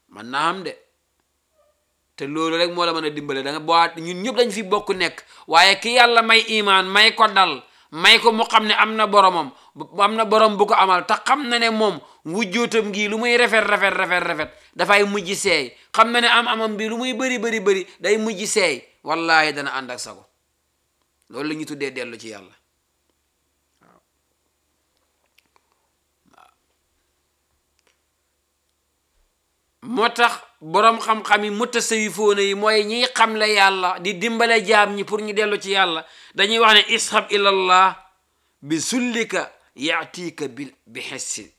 man naa am de te loolu rek moo la mën a dimbale da nga boo ñun ñëpp dañ fi bokk nekk waaye ki yàlla may imaan may ko dal may ko mu xam ne am na boromam am na borom bu ko amal te xam na ne moom wujjootam gi lu muy rafet rafet rafet rafet dafay mujj seey xam na ne am amam bi lu muy bëri bëri bëri day mujj seey wallahi dana ànd ak sago loolu la ñu tuddee dellu ci yàlla waaw moo tax boroom xam-xam yi mutasawifoona yi mooy ñiy xamle yàlla di dimbale jaam ñi pour ñu dellu ci yàlla dañuy wax ne ishab ilallah bi sullika yaatiika bi bi xessi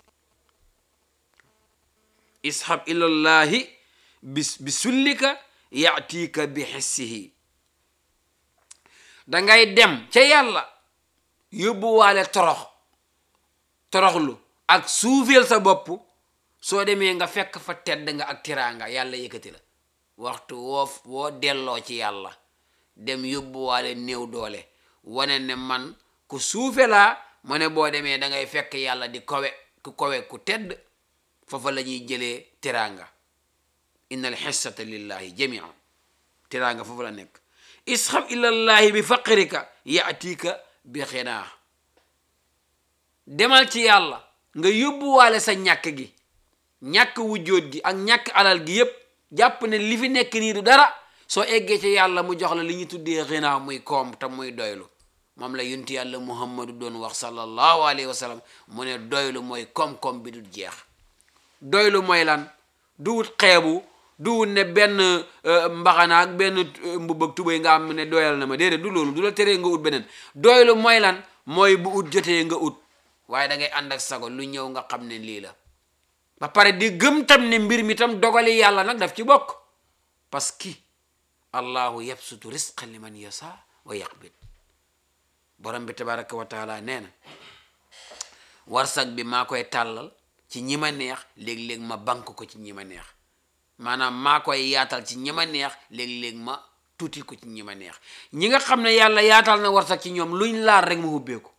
ishab ilallahi bi bi sullika yaatiika bi xessihi dangay dem ca yàlla yóbbuwaale torox toroxlu ak suufeel sa bopp soo demee nga fekk fa tedd nga ak tiraanga yàlla yëkkati la waxtu woo woo delloo ci yàlla dem yóbbuwaale néew doole wane ne man ku suufe laa mu ne boo demee da ngay fekk yàlla di kowe ku kowe ku tedd foofa la ñuy jëlee tiraanga inna al xissata lillahi jamian tiraanga foofu la nekk isxab ilallahi bi faqrika yaatika bi xinaa demal ci yàlla nga yóbbuwaale sa ñàkk gi ñàkk wujjóot gi ak ñàkk alal gi yépp jàpp ne li fi nekk nii du dara soo eggee ci yàlla mu jox la li ñu tuddee xinaa muy koom te muy doylu moom la yunti yàlla muhammadu doon wax sallallahu alayhi wa sallam mu ne doylu mooy koom-koom bi du jeex doylu mooy lan duwut xeebu duwut ne benn mbaxana ak benn mbubb ak tubéy nga am ne doyal na ma déedéet du loolu du la teree nga ut beneen doylu mooy lan mooy bu ut jotee nga ut waaye da ngay ànd ak sago lu ñëw nga xam ne lii la ba pare di gëm tam ne mbir mi tam dogali yàlla nag daf ci bokk parce que allahu yabsutu risqa liman yasa wa yaqbid borom bi tabaraka wa taala nee na warsak bi maa koy tàllal ci ñi ma neex léeg-léeg ma bank ko ci ñi ma neex maanaam maa koy yaatal ci ñi ma neex léeg-léeg ma tuuti ko ci ñi ma neex ñi nga xam ne yàlla yaatal na warsak ci ñoom luñ laal rek mu hubbeeku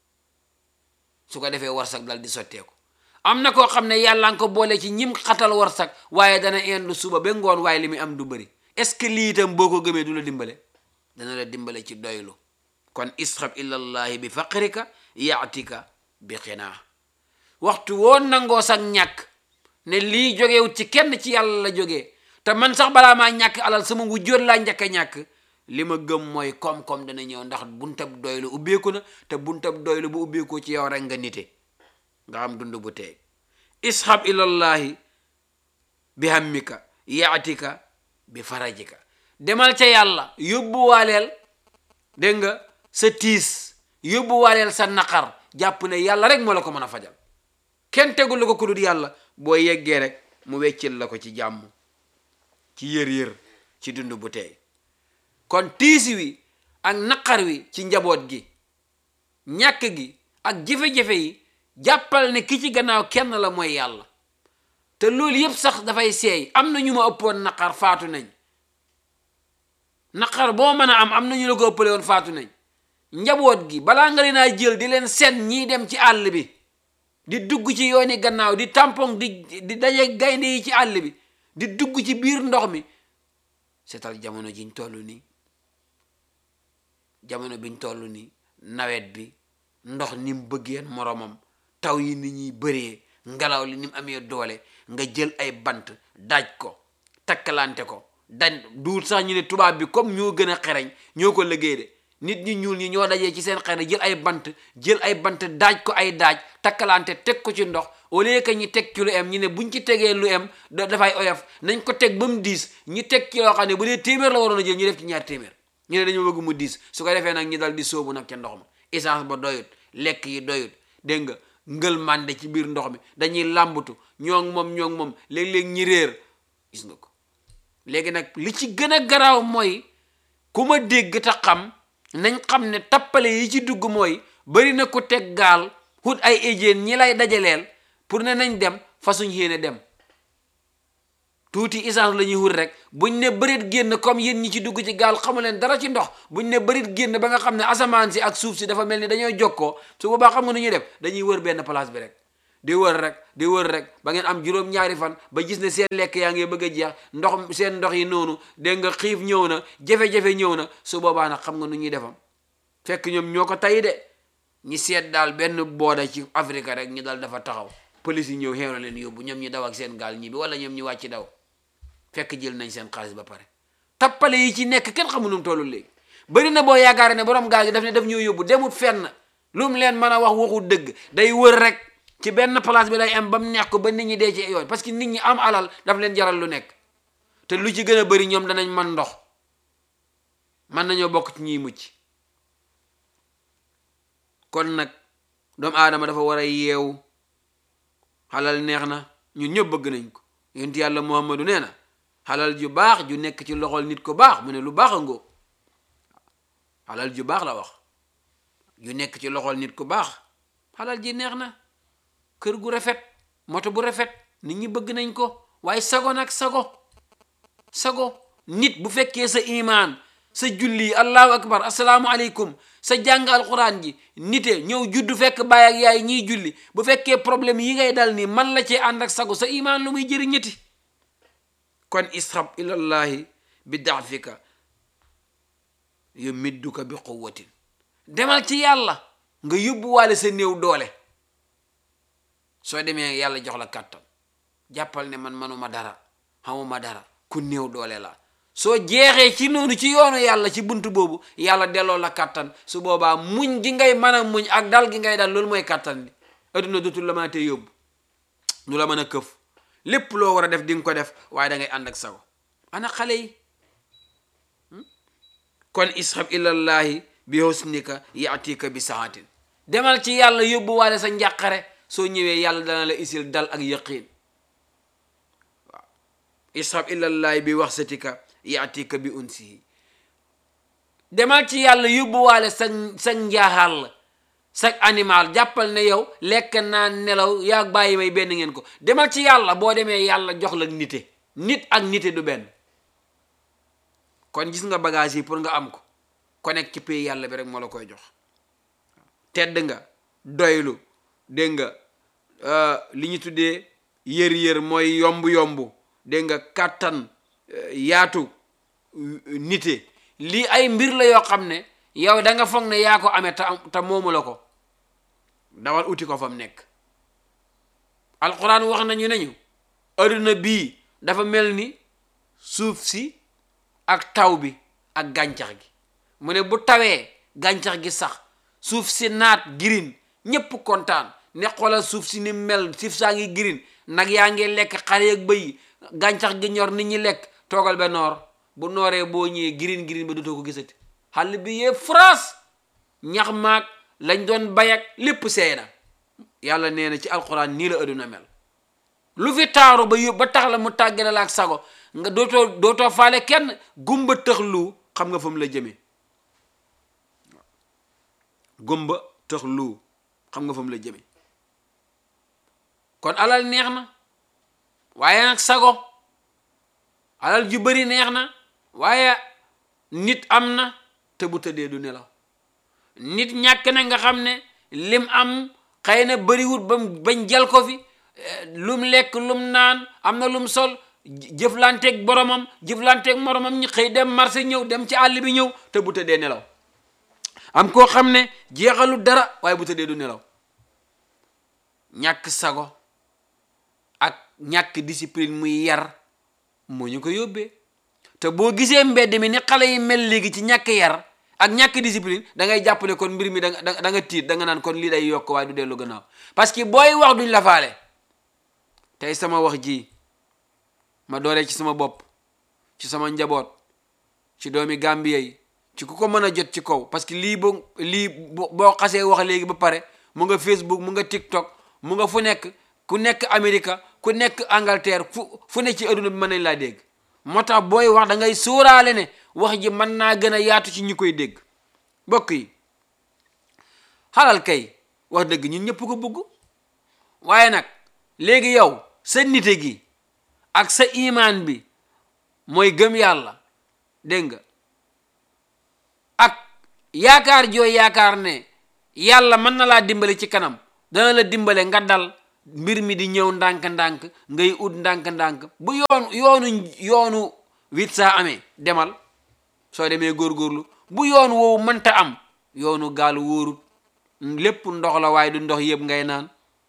su ko defee warsak dal di sotteeku am na koo xam ne yàlla nga ko boole ci ñim xatal warsak waaye dana indu suba ba ngoon waaye li muy am du bëri est-ce que lii itam boo ko gëmee du la dimbale dana la dimbale ci doylu kon isxab ilallahi bi faqrika yaatika bi xinaa waxtu woo nangoo sax ñàkk ne lii jógewut ci kenn ci yàlla la jógee te man sax balaa maa ñàkk alal sama wujjóot laa njëkk a ñàkk li ma gëm mooy koom-koom dana ñëw ndax buntab doylu ubbeeku na te buntab doylu bu ubbeekoo ci yow rek nga nite nga am dund bu teey ishab ilallahi bi hammika yaatika bi farajika demal ca yàlla yóbbuwaaleel dégg nga sa tiis yóbbuwaaleel sa naqar jàpp ne yàlla rek moo la ko mën a fajal kenn tegul la ko ku dul yàlla boo yeggee rek mu weccil la ko ci jàmm ci yër-yër ci dund bu teey kon tiisi wi ak naqar wi ci njaboot gi ñàkk gi ak jafe-jafe yi jàppal ne ki ci gannaaw kenn la mooy yàlla te loolu yépp sax dafay seey am na ñu ma ëppoon naqar faatu nañ naqar boo mën a am am na ñu la ko ëppale woon faatu nañ njaboot gi balaa nga leen a jël di leen sen ñiy dem ci àll bi di dugg ci yooni gannaaw di tampon di di daje gaynde yi ci àll bi di dugg ci biir ndox mi seetal jamono jiñ toll nii jamono biñ toll nii nawet bi ndox ni mu bëggeen moromam taw yi ni ñuy bëree ngelaw li ni mu amee doole nga jël ay bant daaj ko takkalante ko dañ duut sax ñu ne tubaab bi comme ñoo gën a xereñ ñoo ko liggéey de nit ñi ñuul ñi ñoo dajee ci seen xere jël ay bant jël ay bant daaj ko ay daaj takkalante teg ko ci ndox au lieu que ñi teg ci lu em ñi ne buñ ci tegee lu em dafay oyof nañ ko teg ba mu diis ñi teg ci loo xam ne bu dee téeméer la waroon a jël ñu def ci ñaar téeméer ñu ne dañoo bëgg mu diis su ko defee nag ñi dal di sóobu nag ca ndox ma essence ba doyut lekk yi doyut dégg nga ngël mànde ci biir ndox mi dañuy làmbatu ñoo ngi moom ñoo ngi moom léeg-léeg ñi réer gis nga ko léegi nag li ci gën a garaaw mooy ku ma dégg te xam nañ xam ne tappale yi ci dugg mooy bari na ku teg gaal hut ay éjéen ñi lay dajaleel pour ne nañ dem fasuñ yéene dem tuuti essence la ñuy wut rek buñ ne bërit génn comme yéen ñi ci dugg ci gaal xamu leen dara ci ndox buñ ne bërit génn ba nga xam ne asamaan si ak suuf si dafa mel ni dañoo jokkoo su boobaa xam nga nu ñuy def dañuy wër benn place bi rek di wër rek di wër rek ba ngeen am juróom-ñaari fan ba gis ne seen lekk yaa ngi bëgg a jeex ndox seen ndox yi noonu dégg nga xiif ñëw na jafe-jafe ñëw na su boobaa nag xam nga nu ñuy defam fekk ñoom ñoo ko tay de ñi seet daal benn booda ci Afrique rek ñi dal dafa taxaw police yi ñëw xeew na leen yóbbu ñoom ñi daw ak seen gaal ñi bi wala ñoom ñi wàcc daw fekk jël nañ seen xaalis ba pare tappale yi ci nekk kenn xamu nu mu tollu léegi bëri na boo yaakaar ne borom gaal gi daf ne daf ñoo yóbbu demut fenn lu mu leen mën a wax waxu dëgg day wër rek ci benn place bi lay am ba mu neex ko ba nit ñi dee ci yoon parce que nit ñi am alal daf leen jaral lu nekk te lu ci gën a bëri ñoom danañ man ndox mën nañoo bokk ci ñiy mucc kon nag doomu aadama dafa war a yeewu xalal neex na ñun ñëpp bëgg nañ ko yonent yàlla muhammadu nee na xalal ju baax ju nekk ci loxol nit ko baax mu ne lu baax a ngóob xalal ju baax la wax ju nekk ci loxol nit ku baax xalal ji neex na kër gu rafet moto bu rafet nit ñi bëgg nañ ko waaye sago nag sago sago nit bu fekkee sa imaan sa julli allahu akbar asalaamu aleykum sa jàng alquran ji nite ñëw juddu fekk baay ak yaay ñiy julli bu fekkee problème yi ngay dal nii man la cee ànd ak sago sa imaan lu muy jëriñ ñetti kon ishab ilallahi bi daafika yu midduka bi quwwatin demal ci yàlla nga yóbbuwaale sa néew doole soo demee yàlla jox la kàttan jàppal ne man manuma dara xamuma dara ku néew doole la soo jeexee ci noonu ci yoonu yàlla ci bunt boobu yàlla delloo la kàttan su boobaa muñ gi ngay mën a muñ ak dal gi ngay dal loolu mooy kàttan bi adduna dootul la mën a tee yóbbu ñu la mën a këf lépp loo war a def di nga ko def waaye da ngay ànd ak sago ana xale yi kon ishab ilallahi bi husnika yaatika bi saatin demal ci yàlla yóbbu waale sa njàqare soo ñëwee yàlla dana la isil dal ak yaqiin waaw ishab ilallahi bi waxsatika yaatika bi unsihi demal ci yàlla yóbbu waale sa sa njaaxal sa animal jàppal ne yow lekk naa nelaw yaa bàyyi may benn ngeen ko demal ci yàlla boo demee yàlla jox la nite nit ak nite du benn kon gis nga bagage yi pour nga am ko connect ci pays yàlla bi rek moo la koy jox tedd nga doylu dégg nga li ñu tuddee yër-yër mooy yomb-yomb dégg nga kàttan yaatu nite lii ay mbir la yoo xam ne yow da nga foog ne yaa ko amee te te moomu la ko dawal uti ko fa mu nekk alquran wax nañu nañu adduna bii dafa mel ni suuf si ak taw bi ak gàncax gi mu ne bu tawee gàncax gi sax suuf si naat girin ñépp kontaan ne xoolal suuf si ni mel suuf saa ngi girin nag yaa ngi lekk xale ak bëy gàncax gi ñor nit ñi lekk toogal ba noor bu nooree boo ñëwee girin girin ba dootoo ko gisati xàll bi yee France ñax maag lañ doon bayak lépp seey na yàlla nee na ci alxuraan nii la adduna mel lu fi taaru ba yób ba tax la mu tàggale la ak sago nga dootoo dootoo faale kenn gumba tëx lu xam nga fa mu la jëmee gumba tëx lu xam nga fa mu la jëmee kon alal neex na waaye nag sago alal ju bari neex na waaye nit am na te bu tëddee du nelaw nit ñàkk na nga xam ne lim am xëy na bariwut ba bañ jal ko fi lum lekk lum naan am na lum sol jëflanteeg boromam jëflanteeg moromam ñi xëy dem marché ñëw dem ci àll bi ñëw te bu tëddee nelaw am koo xam ne jeexalu dara waaye bu tëddee du nelaw ñàkk sago ak ñàkk discipline muy yar moo ñu ko yóbbee te boo gisee mbedd mi ni xale yi mel léegi ci ñàkk yar ak ñàkk discipline da ngay jàpp ne kon mbir mi da nga da nga tiit da nga naan kon lii day yokk waaye du dellu gannaaw parce que booy wax duñ la faale tey sama wax ji ma dooree ci sama bopp ci sama njaboot ci doomi Gambie yi ci ku ko mën a jot ci kaw parce que lii bo lii boo xasee wax léegi ba pare mu nga Facebook mu nga TikTok mu nga fu nekk ku nekk Amérique ku nekk Angleterre fu fu ne ci adduna bi mën nañ laa dégg moo tax booy wax da ngay sóoraale ne wax ji mën naa gën a yaatu ci ñi koy dégg mbokk yi xalal kay wax dëgg ñun ñëpp ko bëgg waaye nag léegi yow sa nite gi ak sa imaan bi mooy gëm yàlla dégg nga ak yaakaar joo yaakaar ne yàlla mën na laa dimbale ci kanam dana la dimbale nga dal mbir mi di ñëw ndànk-ndànk ngay ut ndànk-ndànk bu yoon yoonu yoonu wit saa amee demal soo demee góorgóorlu bu yoon woowu mënta am yoonu gaal wóorut lépp ndox la waaye du ndox yëpp ngay naan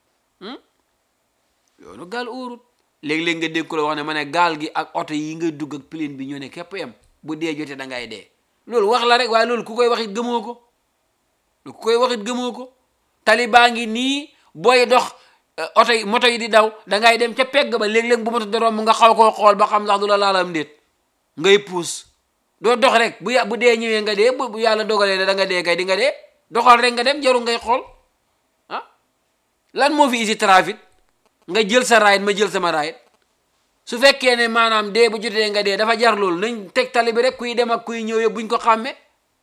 yoonu gaal wóorut léeg-léeg nga dégg ko la wax ne ma ne gaal gi ak oto yi nga dugg ak plane bi ñoo ne képp yam bu dee jotee da ngay dee loolu wax la rek waaye loolu ku koy waxit gëmoo ko ku koy waxit gëmoo ko tali baa ngi nii booy dox oto yi moto yi di daw da ngay dem ca pegg ba léeg-léeg bu moto di romb nga xaw koo xool ba xam sax du la laalam déet ngay puus doo dox rek bu bu dee ñëwee nga dee bu yàlla dogalee ne da nga dee kay di nga dee doxal rek nga dem jaru ngay xool ah lan moo fi isi trafic nga jël sa raayit ma jël sama raayit su fekkee ne maanaam dee bu jotee nga dee dafa jar loolu nañ teg tali bi rek kuy dem ak kuy ñëw yëpp buñ ko xàmmee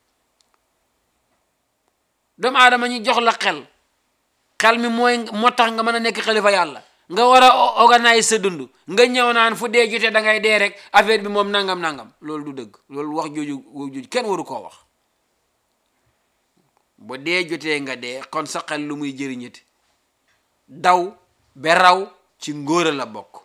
doomu aadama ñu jox la xel xel mi mooy moo tax nga mën a nekk xalifa yàlla nga war a organise sa dund nga ñëw naan fu dee jotee da ngay dee rek affaire bi moom nangam nangam loolu du dëgg loolu wax jooju jooju kenn waru koo wax bu dee jotee nga dee kon sa xel lu muy jëriñati daw ba raw ci ngóora la bokk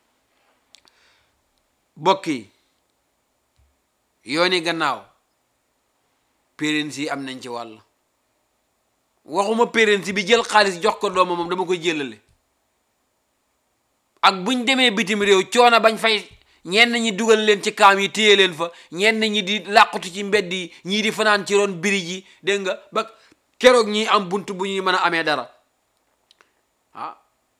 bokk yi yooni gannaaw parents yi am nañ ci wàll waxuma parents bi jël xaalis jox ko doomam moom dama koy jëlale ak buñ demee bitim réew coono bañ fay ñenn ñi dugal leen ci kaam yi téye leen fa ñenn ñi di làqutu ci mbedd yi ñii di fanaan ci ron biri ji dégg nga ba keroog ñi am bunt bu ñuy mën a amee dara ah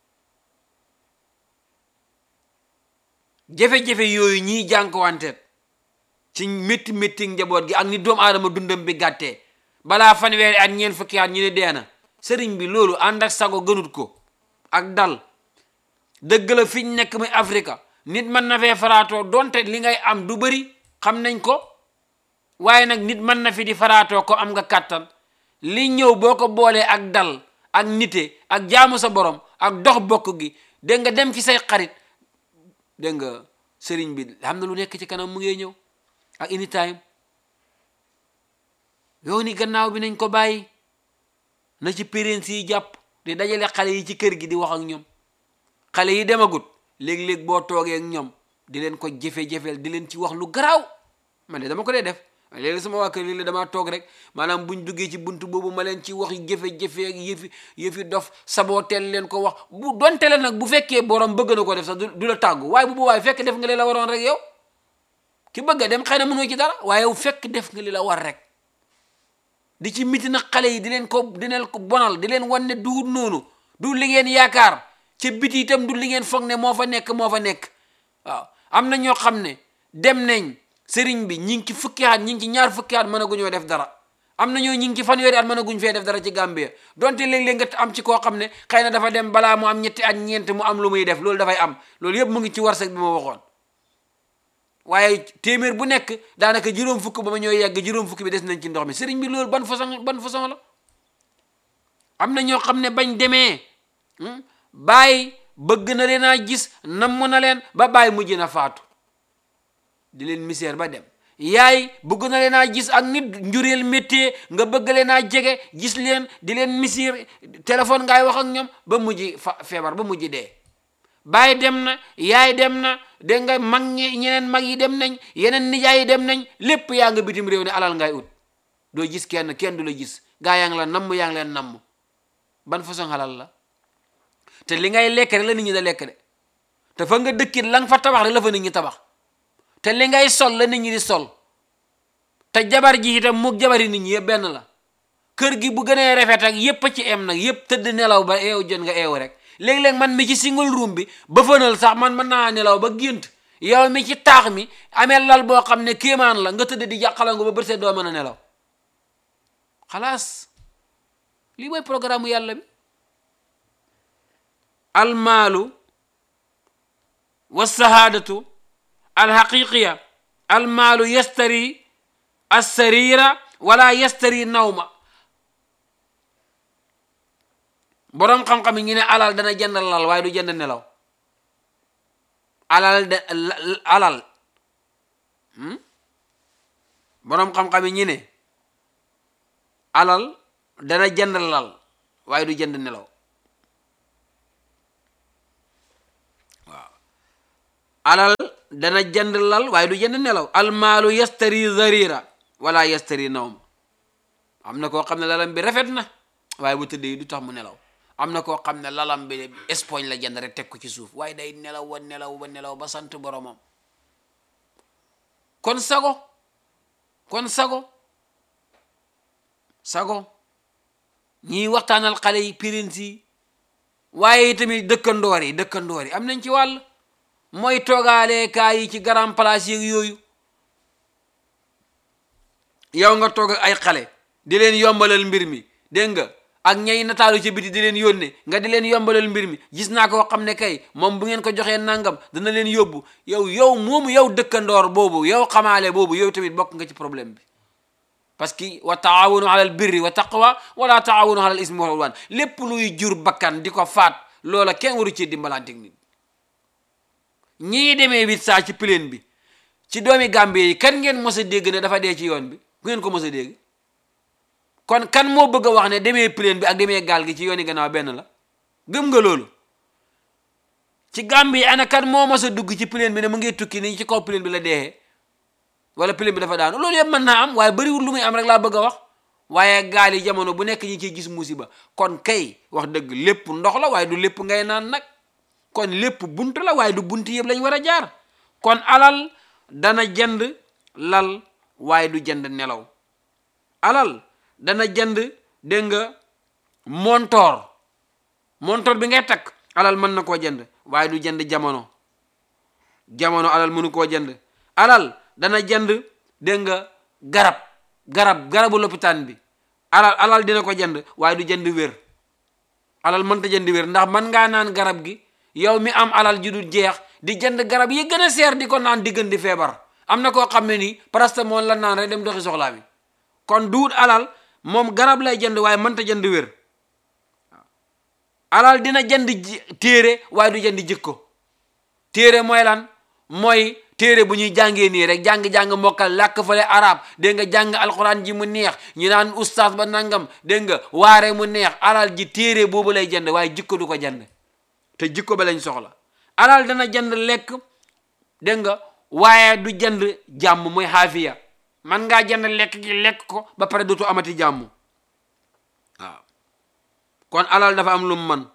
jafe-jafe yooyu ñiy jànkuwanteet ci métti métti njaboot gi ak ni doomu aadama dundam bi gàttee balaa fanweeri at ñeent fukki at ñu ne dee na sëriñ bi loolu ànd ak sago gënut ko ak dal dëgg la fiñ nekk muy Afrika nit mën na fee faraatoo donte li ngay am du bëri xam nañ ko waaye nag nit mën na fi di faraatoo ko am nga kàttan li ñëw boo ko boolee ak dal ak nite ak jaamu sa borom ak dox bokk gi dégg nga dem ci say xarit dégg nga sëriñ bi xam na lu nekk ci kanam mu ngi ñëw ak anytime yow ni gannaaw bi nañ ko bàyyi na ci parents yi jàpp di dajale xale yi ci kër gi di wax ak ñoom xale yi demagut léeg-léeg boo toogee ak ñoom di leen ko jafe-jafeel di leen ci wax lu garaaw man de dama ko dee def léegi sama waa kër léeg-léeg damaa toog rek maanaam buñ duggee ci buntu boobu ma leen ci wax jafe-jafe ak yëfi yëfi dof sabooteel leen ko wax bu donte leen nag bu fekkee borom bëgg na ko def sax du la tàggu waaye bu bu waaye fekk def nga li la waroon rek yow ki bëgg a dem xëy na mënoo ci dara waaye yow fekk def nga li la war rek di ci miti na xale yi di leen ko di leen ko bonal di leen wan ne duut noonu du li ngeen yaakaar ca biti itam du li ngeen foog ne moo fa nekk moo fa nekk waaw am na ñoo xam ne dem nañ sëriñ bi ñi ngi ci fukki at ñi ngi ci ñaar fukki at mën a guñoo def dara am na ñoo ñi ngi ci fanweeri at mën a guñ fee def dara ci Gambia donte léeg-léeg nga am ci koo xam ne xëy na dafa dem balaa mu am ñetti at ñeent mu am lu muy def loolu dafay am loolu yëpp mu ngi ci warsak bi ma waxoon waaye téeméer bu nekk daanaka juróom fukk ba ma ñoo yegg juróom fukk bi des nañ ci ndox mi sëriñ bi loolu ban façon ban façon la am na ñoo xam ne bañ demee bàyyi bëgg na leen a gis namm na leen ba bàyyi mujj na faatu di leen misère ba dem yaay bëgg na leen a gis ak nit njureel métier nga bëgg leen a jege gis leen di leen misère téléphone ngay wax ak ñoom ba mujj fa feebar ba mujj dee bàyyi dem na yaay dem na dégg nga mag ñi ñeneen mag yi dem nañ yeneen nijaay yi dem nañ lépp yaa nga bitim réew ne alal ngay ut doo gis kenn kenn du la gis gaa yaa ngi la namm yaa ngi leen namm ban façon xalal la te li ngay lekk rek la nit ñi da lekk de te fa nga dëkkit la nga fa tabax rek la fa nit ñi tabax te li ngay sol la nit ñi di sol te jabar ji itam moog jabari nit ñi yëpp benn la kër gi bu gënee rafet ak yépp a ci em nag yépp tëdd nelaw ba eew jot nga eew rek léeg-léeg man mi ci single room bi ba fënal sax man mën naa nelaw ba gént yow mi ci taax mi amee lal boo xam ne kéemaan la nga tëdd di jàqalangu ba bët doo mën a nelaw xalaas lii mooy programme yàlla bi almaalu walsahaadatu alxaqiqiya almaalu yastari alsarira wala yastari nawma boroom xam-xam yi ñu ne alal dana jënd lal waaye du jënd nelaw alal de alal boroom xam-xam yi ñu ne alal dana jënd lal waaye du jënd nelaw alal dana jënd lal waaye du jënd nelaw almaalu yastari zarira wala yastari nawm am na koo xam ne lalam bi rafet na waaye bu tëddee du tax mu nelaw am na koo xam ne lalam bi espoñ la jënd rek teg ko ci suuf waaye day nelaw wa nelaw ba nelaw ba sant boromam kon sago kon sago sago ñiy waxtaanal xale yi pirins yi waaye tamit dëkkandoor yi dëkkandoor yi am nañ ci wàll mooy toogaale kaay yi ci grand place yeeg yooyu yow nga toog ak ay xale di leen yombalal mbir mi dégg nga ak ñay nataalu ci biti di leen yónne nga di leen yombalal mbir mi gis naa koo xam ne kay moom bu ngeen ko joxee nangam dana leen yóbbu yow yow moomu yow dëkkandoor boobu yow xamaale boobu yow tamit bokk nga ci problème bi parce que wa taawunu alal birri wa taqwa wala taawunu alal ismi wal udwan lépp luy jur bakkan di ko faat loola kenn waru ci dimbalanteeg nit ñii demee wit saa ci plaine bi ci doomi Gambie yi kan ngeen mos a dégg ne dafa dee ci yoon bi ku ngeen ko mos a dégg kon kan moo bëgg a wax ne demee plaine bi ak demee gaal gi ci yooni gannaaw benn la gëm nga loolu ci Gambie yi ana kan moo mos a dugg ci plaine bi ne mu ngi tukki nii ci kaw plaine bi la deexee wala plaine bi dafa daanu loolu yëpp mën naa am waaye bëriwul lu muy am rek laa bëgg a wax waaye gaal yi jamono bu nekk ñi ciy gis musiba kon kay wax dëgg lépp ndox la waaye du lépp ngay naan nag kon lépp bunt la waaye du bunt yëpp lañ war a jaar kon alal dana jënd lal waaye du jënd nelaw alal dana jënd dégg nga montoor montoor bi ngay takk alal mën na koo jënd waaye du jënd jamono jamono alal mënu koo jënd alal dana jënd dégg nga garab garab garabu lopitaan bi alal alal dina ko jënd waaye du jënd wér alal mënta jënd wér ndax mën ngaa naan garab gi yow mi am alal ji du jeex di jënd garab yi gën a seer di ko naan diggan di feebar am na koo xam ne nii paracétamol la naan rek dem doxi soxlaa mi kon duut alal moom garab lay jënd waaye mënta jënd wér alal dina jënd téere waaye du jënd jikko téere mooy lan mooy téere bu ñuy jàngee nii rek jàng-jàng mokkal làkk fale arab dégg nga jàng alxuraan ji mu neex ñu naan ustaas ba nangam dégg nga waare mu neex alal ji téere boobu lay jënd waaye jikko du ko jënd te jikko ba lañ soxla alal dana jënd lekk dégg nga waaye du jënd jàmm mooy xaafiya man ngaa jënd lekk gi lekk ko ba pare dootu amati jàmm waaw kon alal dafa am lu mu man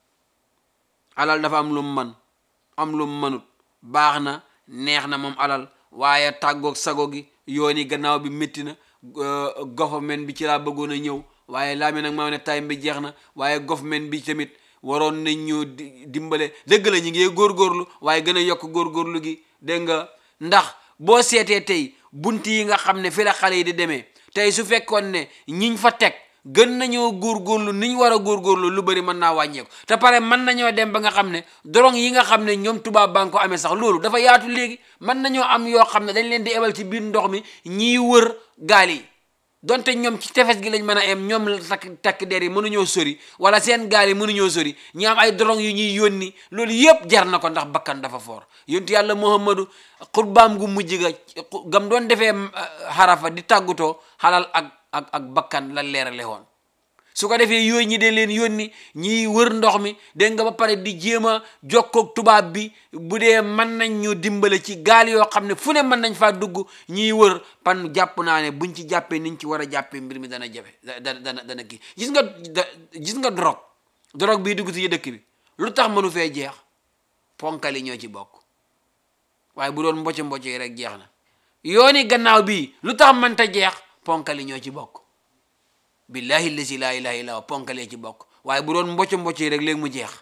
alal dafa am lu mu man am lu mu manut baax na neex na moom alal waaye tàggoog sago gi yooni gannaaw bi métti na government bi ci laa bëggoon a ñëw waaye laa mi nag maa ne time bi jeex na waaye government bi tamit waroon nañ ñu dimbale dëgg la ñu ngi góorgóorlu waaye gën a yokk góorgóorlu gi dégg nga ndax boo seetee tey bunt yi nga xam ne fi la xale yi di demee tey su fekkoon ne ñiñ fa teg gën nañoo góorgóorlu ni ñu war a góorgóorlu lu bëri mën naa wàññeeku te pare mën nañoo dem ba nga xam ne dorong yi nga xam ne ñoom tubaab baa nga ko amee sax loolu dafa yaatu léegi mën nañoo am yoo xam ne dañ leen di ebal ci biir ndox mi ñiy wër gaal yi donte ñoom ci tefes gi lañ mën a em ñoom takk takk der yi mënuñoo sori wala seen gaal yi mënuñoo sori ñi am ay dorong yu ñuy yónni loolu yëpp jar na ko ndax bakkan dafa foor yontu yàlla muhammadu xutbaam gu mujj ga gam doon defee xarafa di tàggutoo xalal ak ak ak bakkan la leerale woon su ko defee yooyu ñi de leen yónni ñiy wër ndox mi dégg nga ba pare di jéem a jokkoog tubaab bi bu dee mën nañ ñu dimbale ci gaal yoo xam ne fu ne mën nañ faa dugg ñiy wër pan jàpp naa ne buñ ci jàppee niñ ci war a jàppee mbir mi dana jafe dana dana dana kii gis nga gis nga drogue drogue bii dugg ci dëkk bi lu tax mënu fee jeex ponkali ñoo ci bokk waaye bu doon mboco mboco yi rek jeex na yooni gannaaw bii lu tax mënta jeex ponkali ñoo ci bokk billahi lazi laa ilaha illa ponkalee ci bokk waaye bu doon mboco mboco yi rek léegi mu jeex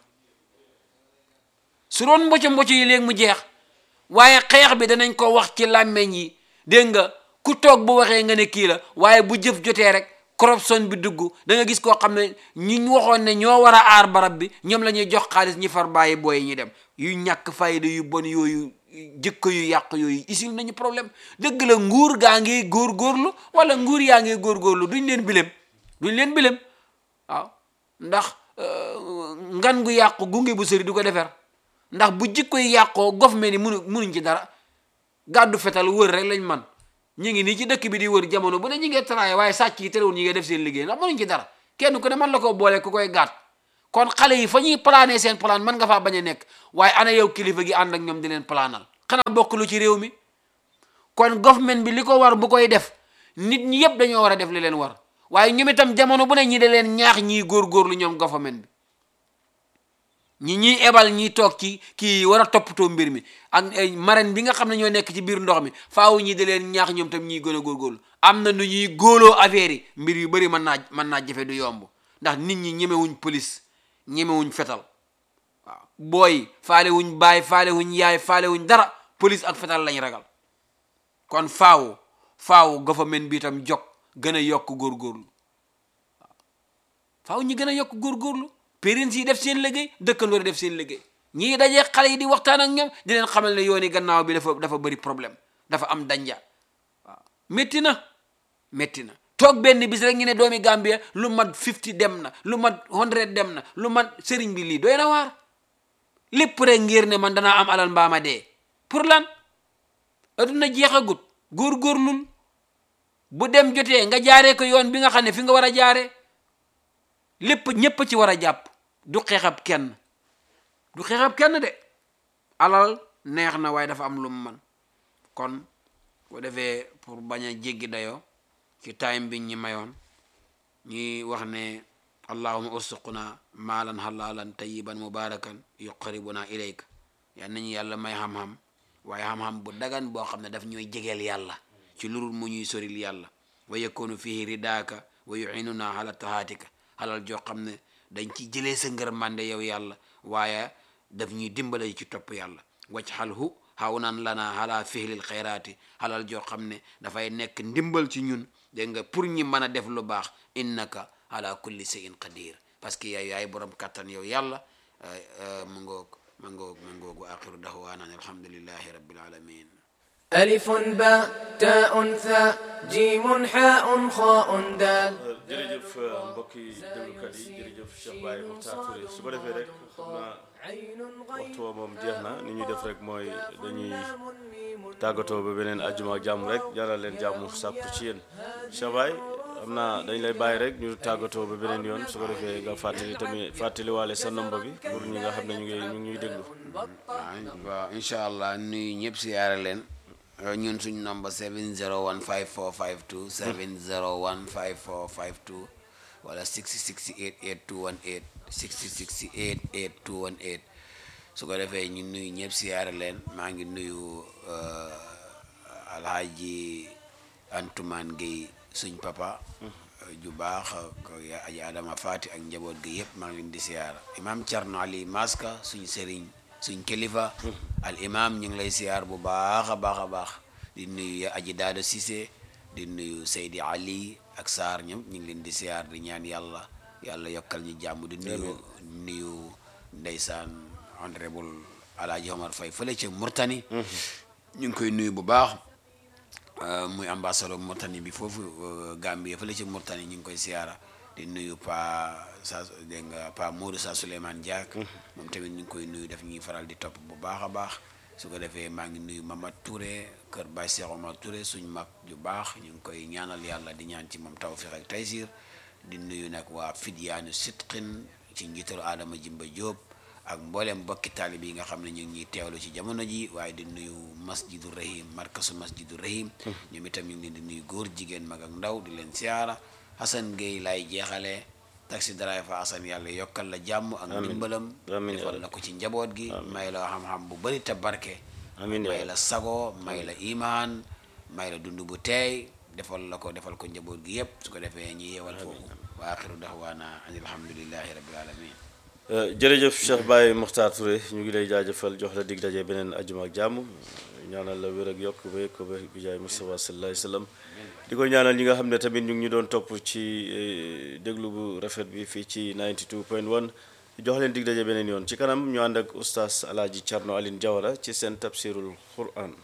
su doon mboco mboco yi léegi mu jeex waaye xeex bi danañ ko wax ci làmmeñ yi dégg nga ku toog bu waxee nga ne kii la waaye bu jëf jotee rek corruption bi dugg da nga gis koo xam ne ñi ñu waxoon ne ñoo war a aar barab bi ñoom la ñuy jox xaalis ñi far bàyyi booy ñi dem yu ñàkk fayda yu bon yooyu jikko yu yàq yooyu isil nañu problème dëgg la nguur gaa ngi góorgóorlu wala nguur yaa ngi góorgóorlu duñ leen bilem duñ leen bilem waaw ndax ngan gu yàqu gunge bu sëri du ko defar ndax bu jikko yi yàqoo gof me ni munu munuñ ci dara gàddu fetal wër rek lañ man ñu ngi nii ci dëkk bi di wër jamono bu ne ñu ngi travaillé waaye sàcc yi terewul ñi ngi def seen liggéey ndax mënuñ ci dara kenn ku ne man la ko boole ku koy gàtt kon xale yi fa ñuy plané seen plan mën nga faa bañ a nekk waaye ana yow kilifa gi ànd ak ñoom di leen planal xanaa bokk lu ci réew mi kon government bi li ko war bu koy def nit ñi yëpp dañoo war a def li leen war waaye ñoom itam jamono bu ne ñi da leen ñaax ñiy góorgóorlu ñoom government bi ñi ñiy ebal ñiy toog ci kii war a toppatoo mbir mi ak marraine bi nga xam ne ñoo nekk ci biir ndox mi faaw ñi da leen ñaax ñoom tam ñiy gën a góorgóorlu am na nu ñuy góoloo affaire yi mbir yu bëri mën naa mën naa jafe du yomb ndax nit ñi ñemewuñ police ñemewuñ fetal waaw booy faale wuñ baay faale wuñ yaay faale wuñ dara police ak fetal lañ ragal kon faaw faaw government bi itam jog gën a yokk góorgóorlu waaw faaw ñu gën a yokk góorgóorlu parents yi def seen liggéey dëkkandoo def seen liggéey ñii dajee xale yi di waxtaan ak ñoom di leen xamal ne yooni gannaaw bi dafa dafa bëri problème dafa am danja waaw métti na métti na toog benn bis rek ñu ne doomi Gambia lu mat 50 dem na lu mat 100 dem na lu mat sëriñ bi lii doy na waar lépp rek ngir ne man danaa am alal mbaama dee pour lan aduna jeexagut góorgóorlul bu dem jotee nga jaaree ko yoon bi nga xam ne fi nga war a jaaree lépp ñépp ci war a jàpp du xeexab kenn du xeexab kenn de alal neex na waaye dafa am lu mu man kon bu defee pour bañ a jéggi dayoo ci time bi ñi mayoon ñuy wax ne allahuma ursuquna maalan halalan tayiban mubarakan yuqaribuna ilayka yal nañu yàlla may xam-xam waaye xam-xam bu dagan boo xam ne daf ñooy jegeel yàlla ci lurul mu ñuy soril yàlla wa yakunu fihi ridaaka wa yuinuna ala tahaatika xalal joo xam ne dañ ci jëlee sa ngër mande yow yàlla waaye daf ñuy dimbale ci topp yàlla wacc xal hu xaw naan lana ala fihlil xayraati xalal joo xam ne dafay nekk ndimbal ci ñun dégg nga pour ñi mën a def lu baax innaka ala kulli shay'in qadir parce que yaay yaay borom kattan yow yàlla mu ngoog ma ngoog ma ngoog wa axiru dahwaana alhamdulillahi rabbil alamin ألف باء تاء ثاء جيم حاء خاء دال jërëjëf mbokki déglukat yi jërëjëf Cheikh Baye Mokhtar Touré su ko defee rek xam naa waxtu woo moom jeex na ni ñuy def rek mooy dañuy tàggatoo ba beneen àjjuma ak jàmm rek ñaanal leen jàmm sàkku ci yéen Cheikh Baye xam naa dañ lay bàyyi rek ñu tàggatoo ba beneen yoon su ko defee nga fàttali tamit fàttaliwaale sa nomba bi pour ñi nga xam ne ñu ngi ñu ngi ñuy déglu waaw incha allah nuyu ñëpp siyaare leen ñun suñ nombre 7015452 7015452 wala 6688218 6688218 su ko defee ñu nuyu ñëpp siyaare leen maa ngi nuyu alhaji Antumaan Gueye suñ papa ju baax ko aji Adama Fati ak njaboot gi yëpp maa ngi leen di siyaara imam Thierno Ali Maska suñ sëriñ suñ kilifa al imam ñu ngi lay siyaar bu baax a baax a baax di nuyu aji daado Cissé di nuyu Seydi Ali ak Saar ñoom ñu ngi leen di siyaar di ñaan yàlla yàlla yokkal ñu jàmm di nuyu nuyu ndeysaan honorable Alaaji Omar Faye fële ca Murtani ñu ngi koy nuyu bu baax muy ambassadeur Murtani bi foofu Gambie fële ca Murtani ñu ngi koy siyaara di nuyu pa sa dégg nga pa Modou sa Souleymane Diak moom tamit ñu ngi koy nuyu daf ñuy faral di topp bu baax a baax su ko defee maa ngi nuyu Mama Touré kër Baye Cheikh Omar Touré suñ mag ju baax ñu ngi koy ñaanal yàlla di ñaan ci moom tawfiq ak taysir di nuyu nag waa Fidyaanu Sitqin ci njiitalu Adama Jimba Diop ak mboolem mbokki taalib yi nga xam ne ñu ngi ñuy teewlu ci jamono ji waaye di nuyu masjidu rahim markasu masjidu rahim ñoom itam ñu ngi leen di nuyu góor jigéen mag ak ndaw di leen siyaara Hassan Gueye laay jeexalee taxi driver Hassan yàlla yokkal la jàmm ak ndimbalam amiin defal la ko ci njaboot gi may la xam-xam bu bari te barke amiin may la sago may la imaan may la dund bu teey defal la ko defal ko njaboot gi yépp su ko defee ñi yeewal foofu wa axiru daxwaana an alhamdulillahi rabbil alamin jërëjëf Cheikh Baye Mokhtar Touré ñu ngi lay jaajëfal jox la dig daje beneen ajuma ak jàmm ñaanal la wér ak yokk ba yëg ko ba bi jaay Mustafa sallallahu alayhi wasallam di ko ñaanal ñi nga xam ne tamit ñu ngi ñu doon topp ci déglu bu rafet bi fii ci 92.1 jox leen dig daje beneen yoon ci kanam ñu ànd ak oustaz Alaaji Thierno Aline Diawara ci seen tafsirul Quran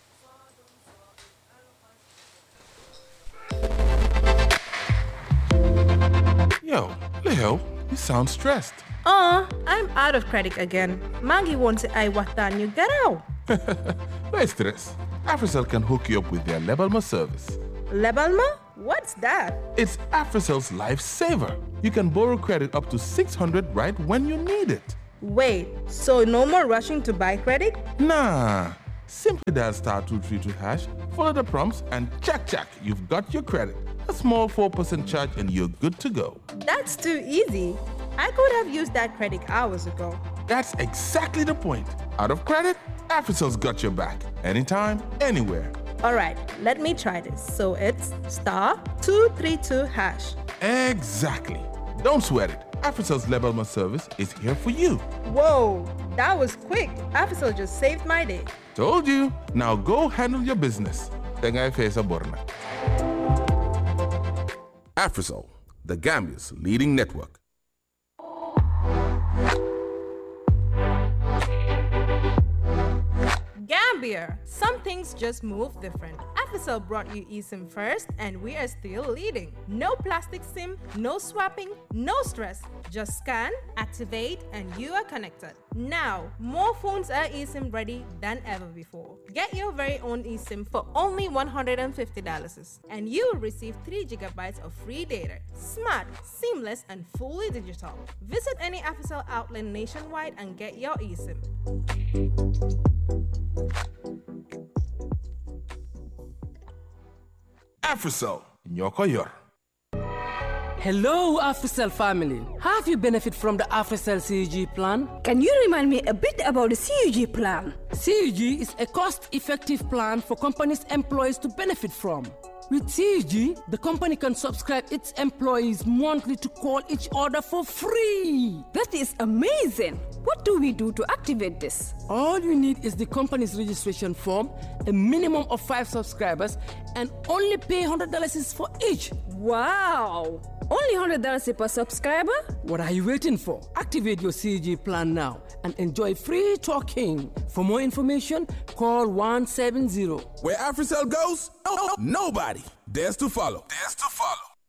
Yo, Leo, you sound stressed. Aw, I'm out of credit again. Maggie wants I waxtaan ñu garaw. No stress. AfriCell can hook you up with their Lebalma service. Lebal ma? What's that? It's AfriCell's Lifesaver. You can borrow credit up to 600 right when you need it. Wait, so no more rushing to buy credit? Nah. Simply dial star 232 hash, follow the prompts, and check, check, you've got your credit. A small 4% charge, and you're good to go. That's too easy. I could have used that credit hours ago. That's exactly the point. Out of credit, AfriCell's got your back. Anytime, anywhere. All right, let me try this. So it's star 232 hash. Exactly. Don't sweat it. AfriCell's Lebelma service is here for you. Whoa, that was quick. Afisol just saved my day. Told you. Now go handle your business. Tengai Fesa Borna. AfriCell, the Gambia's leading network. Gambia, some things just move different. Afisol brought you eSIM first, and we are still leading. No plastic SIM, no swapping, no stress. Just scan, activate, and you are connected. Now, more phones are eSIM ready than ever before. Get your very own eSIM for only $150, and you will receive 3 gigabytes of free data. Smart, seamless, and fully digital. Visit any Afisol outlet nationwide and get your eSIM. AfriCell, Nyokoyor. Hello, AfriCell family. Have you benefit from the AfriCell CUG plan? Can you remind me a bit about the CUG plan? CUG is a cost-effective plan for companies' employees to benefit from. With CUG, the company can subscribe its employees monthly to call each other for free. That is amazing. What do we do to activate this? All you need is the company's registration form, a minimum of five subscribers, and only pay $100 for each. Wow! Only $100 per subscriber? What are you waiting for? Activate your CG plan now and enjoy free talking. For more information, call 170. Where AfriCell goes, nobody dares to follow. Dares to follow.